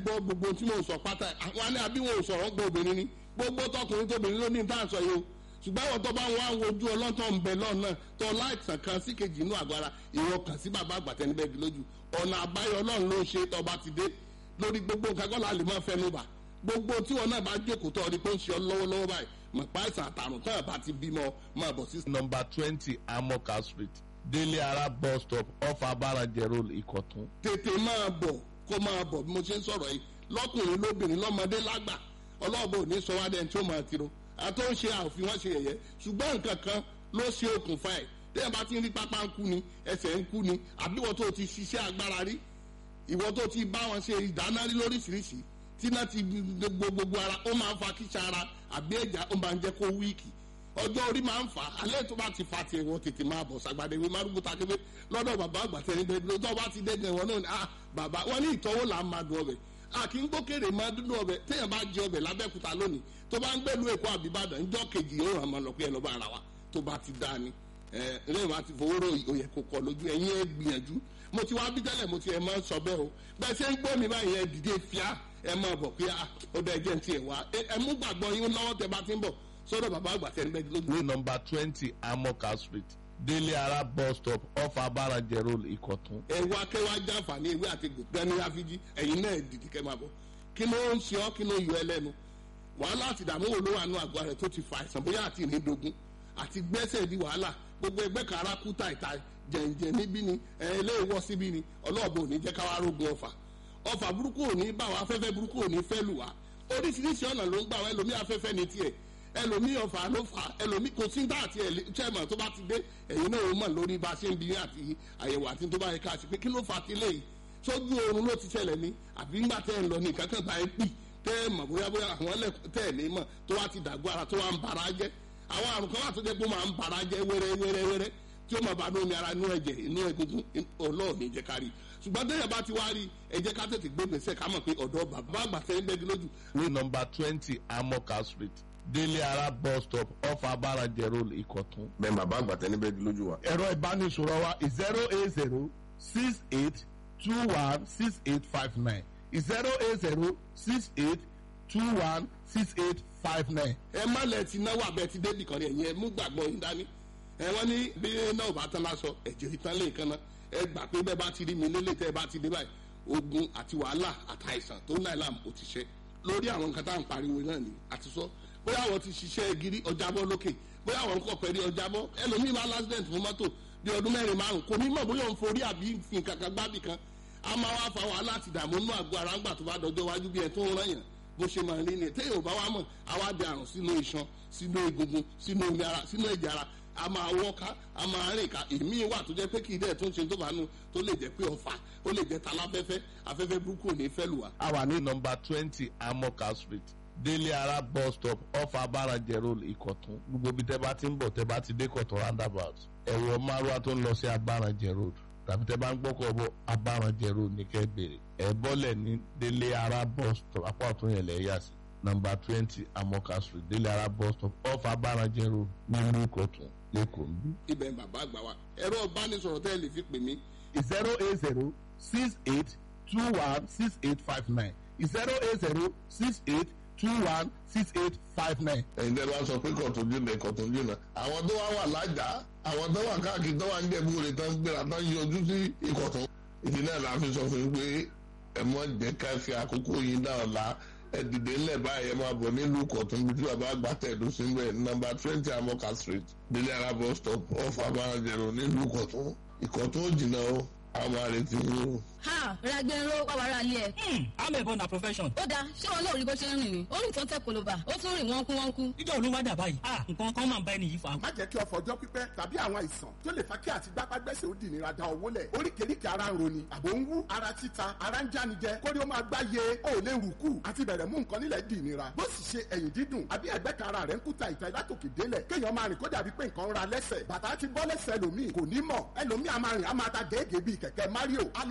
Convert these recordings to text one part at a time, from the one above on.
gbọ́ gbogbo tí mò ń sọ pátá àwọn alẹ́ àbí wọn ò sọ̀rọ̀ gbọ́ obìnrin ni gbogbo tọkùnrin tóbìnrin ló ní tá à ń sọ yìí o ṣùgbọ́n àwọn tó bá ń wá wojú ọlọ́tọ̀ ń bẹ lọ́nà tó láìsàn kan sí kejì inú àgọ́ ara ìwọ kàn sí bàbá àgbàtẹ́ níbẹ̀ bí lójú ọ̀nà àbáyọ ọlọ́run ló ń ṣe tọba ti dé lórí gbogbo nǹkan kọ́ la lè máa fẹnu bà gbogbo tí wọn náà bá jókòó tó ọdí pé ń ṣe ọ lọ́wọ́lọ́wọ́ báyìí mọ̀ pa àìsàn àtàrùn tó bá ti bímọ máa bọ̀ sí. number twenty amoka street délé ara bus stop off abarajẹ road ìkọ̀tún. tètè máa bọ̀ kó máa bọ̀ bí mo ṣe ń sọ̀rọ̀ yìí lọ́kùnrin lóbìnrin lọ́mọdé lágbà ọlọ́ọ̀bù ní sọ wá dẹ́n tí ó máa tiro àti ó ń ṣe àfi wọ́n ṣe yẹ̀yẹ́ ṣùgbọ́n nǹkan kan ló ṣe okùnfà ẹ̀ tẹ́yìn bá ti ń rí pápá ń kú ni ẹsẹ̀ ń kú ni àbí wọ́n tó ti ṣiṣẹ́ agbára rí ìwọ́n tó ti bá wọn ṣe ìdáná rí lóríṣiríṣi tí náà ti gbogbo gbogbo ara ó máa ń fa kíṣà ara àbí ẹ̀já ó máa ń jẹ́ kó wíìkì ọjọ́ orí máa ń fà á alẹ́ tó bá ti fa tiẹ̀ wọ́n tètè máa bọ̀ sàgbàdé ìwé márùkù takébé lọ́dọ̀ bàbá àgbàtẹ́ níbẹ̀ lọ́dọ̀ bá ti dẹ́gbẹ̀ wọn náà ni ah bàbá wọn ní ìtọ́wò là ń máa dùn ọbẹ̀ àkì ń gbókèrè máa dúdú ọbẹ̀ téèyàn bá jẹ ọbẹ̀ lábẹ́kúta lónìí tó bá ń gbẹ́lu èkó àbíbàdàn ńjọ́ kejì yóò hàn máa lọ pé ẹ lọ́ bá ara wa tó bá ti dá ni ẹ lẹ́yìn wá ti fowó rò òyẹ kò kọ lójú ẹ̀yin ẹ gbìyànjú mo ti wá bí tẹ́lẹ̀ mo ti ẹ̀ máa sọ bẹ́ẹ̀ o bẹ́ẹ̀ ṣe ń gbọ́ mi báyìí ẹ dìde fíà ẹ máa bọ̀ pé ó dẹ́ jẹ́ ti ẹ̀ wá ẹ mú gbàgbọ́ yín lọ́wọ́ tẹ bá ti ń bọ̀ sọ́dọ̀ bàbá àgbà tẹ́ ń bẹ́ẹ̀ lójú. ní number twenty amoka street délé ara bus stop off abarajẹ road ìkọ̀tún. ẹ wá kẹ́ wá jàǹfààní ìwé àti gbẹ̀ni àfijì ẹ̀yin náà dìde kẹ́ máa bọ̀ kí ló ń ṣe ọ́ kí ló yọ ẹ lẹ́nu wàhálà àti ìdààmú wo ló wà nù àgọ́ rẹ̀ tó ti fa àìsàn bóyá àti ìrìndògún àti gbẹ́sẹ̀ di wàhálà gbogbo ẹgbẹ́ kan ara kú tàìtàì jẹ̀ǹjẹ̀ níbí ni ẹ̀ ilé ìwọ́ síbí ni ọlọ́ọ̀bù ò ní jẹ́ káwá rógun ọ̀fà ọ̀fà burúkú ò ní bá wa afẹ́fẹ́ burúkú ò ní fẹ́ lù wá oríṣiríṣi ọ̀nà ló ń gbà wá ẹlòmí afẹ́fẹ́ ní tiẹ̀ ẹlòmí ọ̀fà ló fà ẹlòmí kò sí dá àti chairman tó bá ti dé ẹ̀yin náà ó mọ̀ lórí bá a ṣe ń bi àti àyẹ̀wò àti tó bá yẹ ká ṣe pé kí ló fà á ti léyìí sójú oorun ló ti ṣẹlẹ̀ ní àbí ńgbà tẹ́ ẹ̀ lọ ní ìkankan bá ẹ pì tẹ́ ẹ mọ̀ bóyá bóyá àwọn ẹlẹ́kùn tẹ́ ẹ̀ ní mọ̀ tó wá ti dàgbọ́ ara tó wá ń bara jẹ́ àwọn àrùn kan wà tó jẹ́ pé ó máa ń bara jẹ́ wẹ́rẹ́ wẹ́rẹ́ wẹ́rẹ́ tí ó máa bá ní omi ara inú ẹ̀jẹ̀ inú egungun ọlọ́ọ̀ni jẹ́ ká rí ṣùgbọ́n tẹ́yẹ̀ bá ti wá rí ẹ jẹ́ ká tètè gbé gbèsè ká mọ̀ pé ọ̀dọ́ bàbá àgbà tẹ́ ń bẹ́gi lójú. ní number twenty amoka street délé ara bus stop off abarajẹ road ìkọ̀tún. bẹ́ẹ̀ bàbá àgbà tẹ́ níbẹ̀ lójú wa. ẹ̀rọ ìbánisọ̀rọ̀ wa zero eight zero six eight two one six eight five nine zero eight zero six eight two one six eight five nine. ẹ má lẹ ti náwó abẹ ti débì kan ní ẹ̀yìn ẹ mú gbàgbọ́ yín dání ẹ wọ́n ní bí náà bá tán lásọ ẹ̀jẹ̀ ìtàn lè kan náà ẹ gbà pé bẹ́ẹ̀ bá ti rí mi lélẹ̀ tẹ́ ẹ bá ti dé báyìí ogun àti wàhálà àtàìsàn tó náà làm ó ti ṣe lórí àwọn nǹkan tá à ń pariwo náà ni àti sọ bóyá àwọn ti ṣiṣẹ́ gírí ọjàbọ́ lókè bóyá àwọn kọ̀ pẹ̀lú ọjàbọ́ ẹlòmíì máa lásìdẹ̀ntì fún mọ́tò bí ọdún mẹ́rin márùn kò ní mọ̀ bóyá òun forí àbí nǹkan kan gbábì kan a máa wá fa wàhálà àti ìdààmú inú àgọ́ ara ńgbà tó bá dọjọ́ wájú bí ẹ tó ń rán yàn bó ṣe máa rí ni téèyàn ò bá wá mọ̀ àwa di àrùn sínú iṣan sínú egungun sínú omi ara sínú ẹ̀jẹ̀ ara a máa wọ́ká a máa rìn ká èmi wà tó jẹ́ pé kì í dẹ̀ tó ń ṣe tó bá nu tó lè jẹ́ pé ọ̀fà ó lè jẹ́ taláfẹ́fẹ́ afẹ́fẹ́ burúkú ò ní fẹ́ lù wá. a wà ní number twenty amoka street délé ara bus stop off abarajẹ road ìkọ̀tún gbogbo ibi tẹ́ bá ti ń bọ̀ tẹ́ bá ti dé kọ̀tún roundabout ẹ̀wọ̀ márùwá tó ń lọ sí abarajẹ road tàbí tẹ́ bá ń gbọ́kọ̀ bọ̀ abarajẹ road ní kẹ́ bèrè ẹ̀ bọ́lẹ̀ ní délé ara bus stop apá ọ̀tún yẹn lẹ̀ yà sí number twenty amoka street délé ara bus stop off abarajẹ road nílùú ìkọ̀tún lẹ́kọ̀ọ́ nbí. ibẹ̀ bàbá àgbà wa ẹ̀rọ ìbánisọ̀rọ̀ tẹ́ ẹ lè fi pè mí zero eight zero six eight two one six eight five nine zero eight zero six eight two one six eight five nine. ẹ̀yin tẹ́ bá sọ pé kọ̀tún jìnnà kọ̀tún jìnnà àwọn tó wá wà lájà àwọn tó wà káàkiri tó wà ń jẹ̀bú rẹ̀ tán gbéra tán yọjú sí ìkọ̀tún ìdí náà la fi sọ fún yín pé ẹ mọ jẹ́ ká fi àkókò yín dá ọ̀la ẹ dìde ńlẹ̀ báyìí ẹ máa bọ̀ nílùú kọ̀tún bí tí bàbá àgbà tẹ̀dó sí mbẹ̀ nọ́mbà twenty amoka street délé ara bus stop off abarajẹ̀rọ nílùú kọ̀tún ìkọ̀tún ò jìnnà o àwọn àrètí yín o. ha ragbero wàwàrà ilé ẹ. amẹ̀bọ na profession. ó dáa ṣé wọn lóò rí bó ṣe ń rìn ni ó rìn tó ń tẹ koloba ó tún rìn wọ́n kú wọ́n kú. ìjọ olúwa dà báyìí ah nǹkan kan máa ń bá ẹni yìí fa. má jẹ́ kí ọ̀fọ̀ ọjọ́ pípẹ́ tàbí àwọn àìsàn tó lè fa kí àti gbápágbẹ́sẹ̀ ó dì nira da owó lẹ̀ oríkèéríkèé ara ń roni àbò ń wú ara títa ara ń jánijẹ kórí ó máa gbá ye ó lè rù kù àti bẹ̀rẹ̀ mú nǹkan nílẹ̀ dì nira bó sì ṣe ẹ̀yìn dídùn àbí ẹ̀gbẹ́ kan ara rẹ̀ ń kúta ìta látòkè délẹ̀ kéèyàn máa rìn kó dàbí pé nǹkan ń ra lẹ́sẹ̀ bàtà ti bọ́ lẹ́sẹ̀ ẹlòmíì kò ní mọ̀ ẹlòmíì a máa rìn a máa ta gèégèé bíi kẹ̀kẹ́ Mario alọ́rẹ́ àìsàn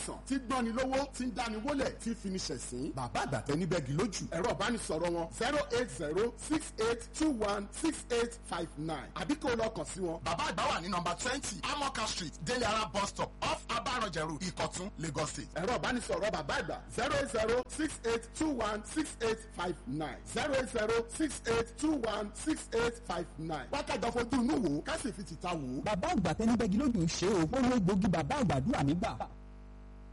àìsàn tí gbọ́ni lówó tí ń dáni wólẹ̀ tí fini ṣẹ̀sín bàbá àgbàtẹ́ níbẹ̀gì lójú ẹ̀rọ ìbánisọ̀rọ̀ wọn zero eight zero six eight two one six eight five nine àbí kó o lọ kàn sí wọn. bàbá àgbà wà ní nọmba twenty amoka street deliara bus stop off abarọ̀jẹ̀rù ìkọ̀tún lagos state. ẹ̀rọ ìbánisọ̀rọ̀ bàbá àgbà zero eight zero six eight two one six eight five nine zero eight zero six eight two one six eight five nine. wákàtí fojú inú wò ó ká sì fi tìta wò ó. bàbá àgbà tẹnibẹ́gi lójú ń ṣe o ó lo egbògi bàbá àgbàdúrà mi gbà